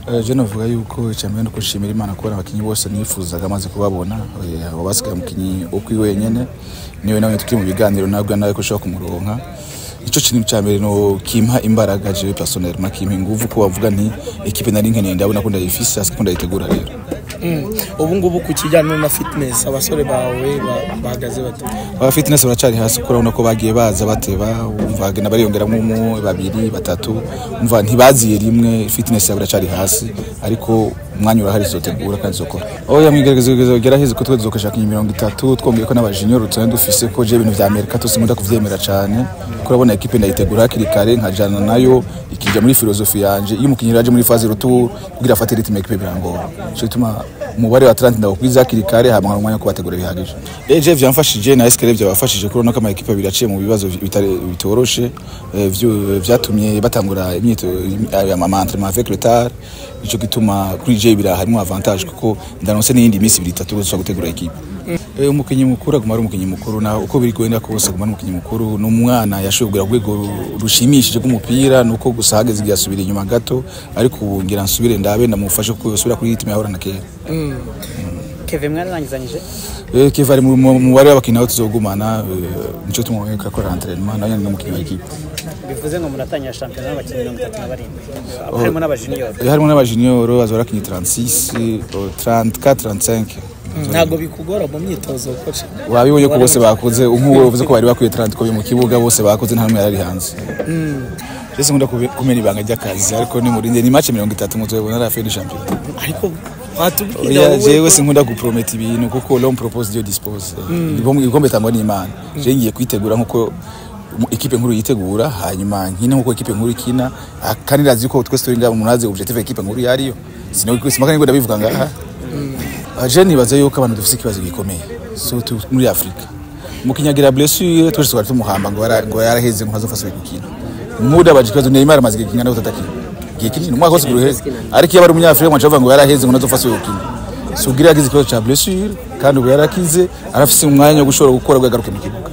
je novuga yuko icyambere no kushimira imana kubona abakinyi bose nifuzaga amaze kubabona eh, abo basigaye umukinyi ukwi wenyene niwe nawe tukiri mu biganiro nabwo nawe ko ushobora kumuronka ico kintu cya mbere no kimpa imbaraga jewe personnellement kimpa inguvu ko bavuga nti equipe nari nkeneye ndabona ko ndayifise hasi ko ndayitegura rero ubu ngubu ku kijyanye na fitness abasore bawe ba- bahagaze bate aba fitness baracari hasi kuko urabona ko bagiye baza bateba umva bagenda bariyongeramo umwe babiri batatu umva ntibaziye rimwe fitness yabo iracari hasi ariko umwanya urahari zotegura kandi zokora oya mwigerageza geraheze ko twe tuzokoshaka mirongo itatu twongeye ko n'abajunior tuane dufise ko je ibintu vya Amerika tose nkunda kuvyemera cane kuko urabona equipe ndayitegura hakiri kare nkajana nayo ikija muri filozofi yanje iyo umukinnyi yaje muri phase retour kugira afate ritme equipe birangora cyo bituma umubare wa 30 ndawukwiza hakiri kare hama nkaba umwanya wo kubategura bihagije eje vyamfashije na escale byabafashije kubona ko ama equipe abiri aciye mu bibazo bitare- bitoroshe eh, vyo- vyatumye batangura imyito ama entraînement avec retard ico gituma kuri je bira harimo avantage kuko ndanose n'iyindi minsi ibiri itatu gusa gutegura equipe Eh, umukinyi mukuru aguma ari umukinyi mukuru na uko biri kwenda kose aguma ari umukinyi mukuru n'umwana yashoboye kugera ku rwego ru- rushimishije rw'umupira nuko gusa hageze igihe asubira inyuma gato ariko ubu ngira nsubire ndabe ndamufashe ko yosubira kuri ritme yahorana kera keve mwararangizanyije Eh, Kiva ari mu mu- mu mubare w'abakinyi aho tuzogumana eh, nico tumuboneka akora entraînement nawe nyine n'umukinyi w'ikipe bivuze ngo muratangira shampiyona n'abakinnyi mirongo itatu na barindwi harimo n'abajiniyoro Eh, harimo n'abajunior bazora abakinyi 36 eh, 34 35 ntabwo bikugora mu myitozo koce wabibonye ko bose bakoze nk'uwo uvuze ko bari bakwiye 30 ko mu kibuga bose bakoze nta n'umwe yari hanze Jese nkunda kube- kumena ibanga ry'akazi ariko ni murinde ni match 30 muzobona la fin du championnat ariko watubwira Oya wowe jewe sinkunda guprometa ibintu kuko l'homme propose Dieu dispose Igikombe- igikombe tangwa n'Imana je ngiye kwitegura nkuko mu- ekipe nkuru yitegura hanyuma nkine nkuko ekipe nkuru ikina ah, kandi ndazi ko twese turi ngaha munazi objectif ekipe nkuru yariyo sinoko simaka ngo ndabivuga ngaha Ah, je nibaza yuko abantu dufite ikibazo gikomeye so tu- muri Afrika mukinyagira blessure twese twari tumuhamba ngo yara- ngo yaraheze ngo ntazofaswe gukina muda baje ikibazo Neymar amaze gukina no kutakina gihe kinini umwaka wose guruheze ariko iyo ari umunyafrika mwaca bavuga ngo yaraheze ngo ntazofaswe gukina sugira yagize ikibazo cya blessure kandi ubu yarakize arafise umwanya wo gushobora gukora bwagaruke mu kibuga